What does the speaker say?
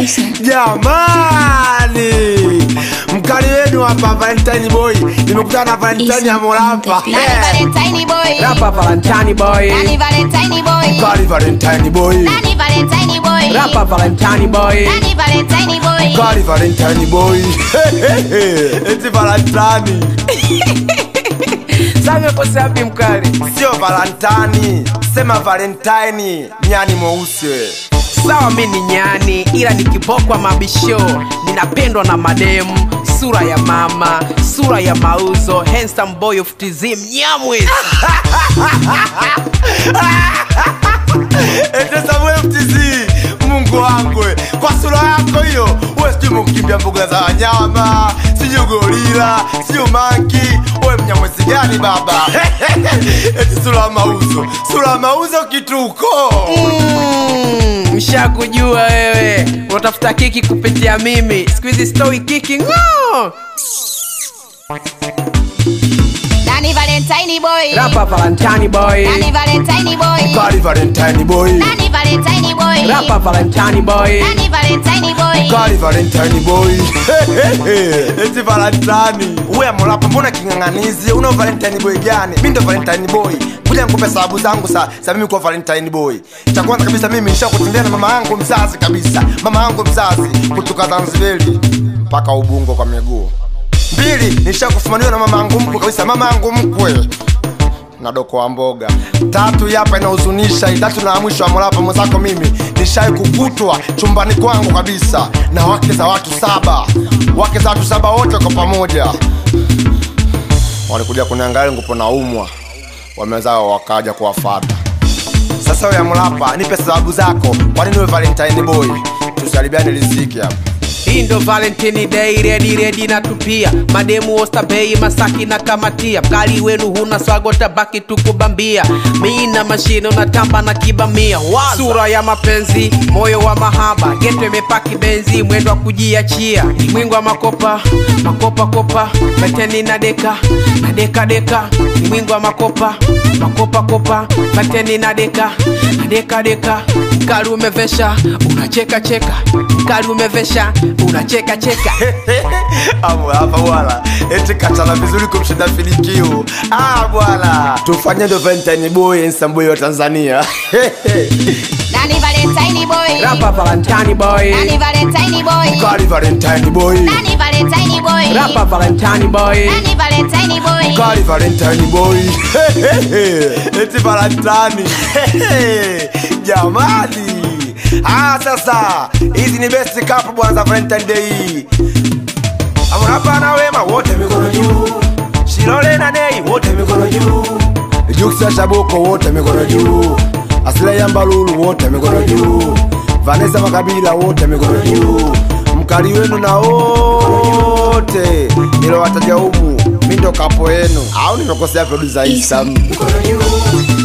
producer. Jamani, mkali wenu hapa Valentine Boy, nimekutana na Valentine ya Morapa. Nani Eh, Valentine boy. Rapa Valentine boy. Nani Valentine boy. Mkali Valentine Boy, Nani Valentine boy. Rapa Valentine boy. Nani Valentine boy. Mkali Valentine Boy. Eti Valentine, Sasa umekosea wapi mkali? sio Valentine, sema Valentine, nyani mweusi we. Sawa mi ni nyani ila nikibokwa mabisho ninapendwa na mademu sura ya mama sura ya mauzo handsome boy of TZ mnyamwezi Eti Samuel FTZ, Mungu wangu we. kwa sura yako hiyo, we sijui mkukimbia mbuga za wanyama, sijui gorila, sijui manki, we mnyamwezi gani baba? Eti sura ya mauzo, sura ya mauzo kituko. Mm, mshakujua wewe unatafuta kiki kupitia mimi siku hizi stoi kiki ng'o. Nani Valentine boy. Rapa Valentine boy Nani Valentine boy. Kali Valentine boy, Nani Valentine boy. Rapa Valentine boy Nani Valentine boy. Kali Valentine boy. Eti Valentine. Wewe Morapa, mbona king'ang'anizi? Una Valentine boy gani? Mimi ndo Valentine boy. Kuja nikupe sababu zangu sa, sa mimi kuwa Valentine boy. Cha kwanza kabisa mimi nishakutembea na mama yangu mzazi kabisa. Mama yangu mzazi kutoka Zanzibari mpaka Ubungo kwa miguu. Mbili, nishakufumaniwa na mama yangu mkwe kabisa, mama yangu mkwe na doko wa mboga. Tatu hapa inahuzunisha, itatu na ya mwisho wa Morapa mwenzako mimi nishai kukutwa chumbani kwangu kabisa na wake za watu saba, wake za watu saba wote kwa pamoja walikuja kuniangalia ngupo naumwa, wamezao wakaja kuwafata. Sasa wewe Morapa, nipe sababu zako, kwa nini wewe Valentine boy? Tusalibiane riziki hapa. hii ndo valentini day redi redi na tupia mademu ostabei masaki na kamatia mkali wenu huna swago tabaki tukubambia mi na mashine unatamba na kibamia Waza. sura ya mapenzi moyo wa mahaba geto imepaki benzi mwendo wa kujiachia mwingo wa makopa makopa kopa mateni na deka na deka deka ni mwingo wa makopa makopa kopa mateni na deka na deka deka mkali umevesha unacheka cheka mkali umevesha unacheka cheka Hapo hapa bwana, eti kachana vizuri kumshinda Filikio. Ah bwana, tufanye ndo Valentine boy handsome boy wa Tanzania. Nani Valentine boy. rapa valentine boy Nani Valentine boy. Kali Valentine boy, Nani Valentine boy. rapa valentine boy Nani Valentine boy. Kali Valentine boy. eti Valentine. Jamani. Ah, sasa hizi ni best cup bwana za Valentine Day. Amrapa na Wema wote mikono juu. Shilole na Nei wote mikono juu. Juksa Shaboko wote mikono juu. Aslay Ambalulu wote mikono juu. Vanessa Makabila wote mikono juu. Mkali wenu na wote nilowataja humu, mi ndo kapo yenu au nimekosea producer Isa? Isa. Mikono juu.